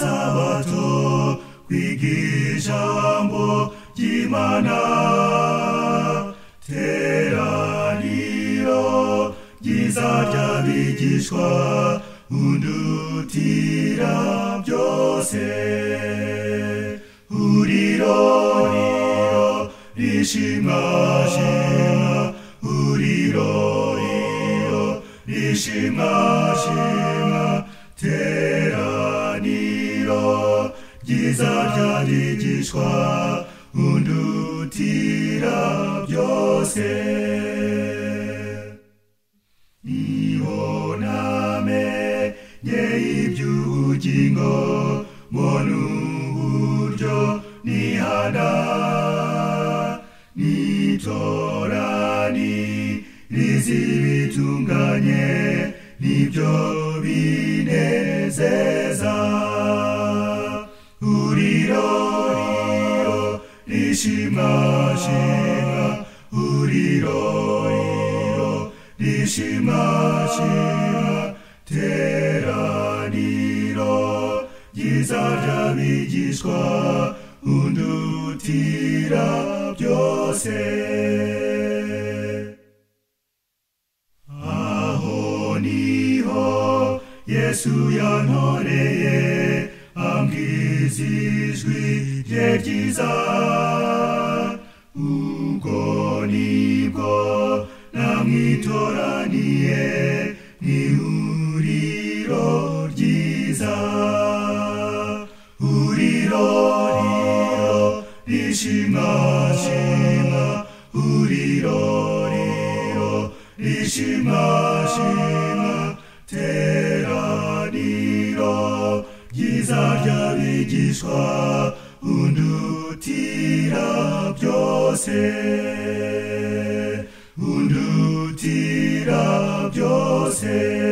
isabato kwiga ijambo ry'imana teraniro ryiza ry'abigishwa undutira byose huriro riro rishimwa shimwa huriro riro rishimwa shimwa teraniro ryiza ry'abigishwa undutira byose ihoname nye iby'ubugingo mbona uburyo nihana nitorani rizibitunganye nibyo binezeza uriro riro rishimashima uriro riro rishimashima teraniro ryiza ry'abigishwa undutira byose aho niho yesu yantoreye ambwiza ijwi rye ryiza ubwo nibwo namwitoraniye mu ihuriro ryiza huriro riro rishimashima huriro riro rishimashima teraniro ryiza ry'abigishwa undutira byose undutira byose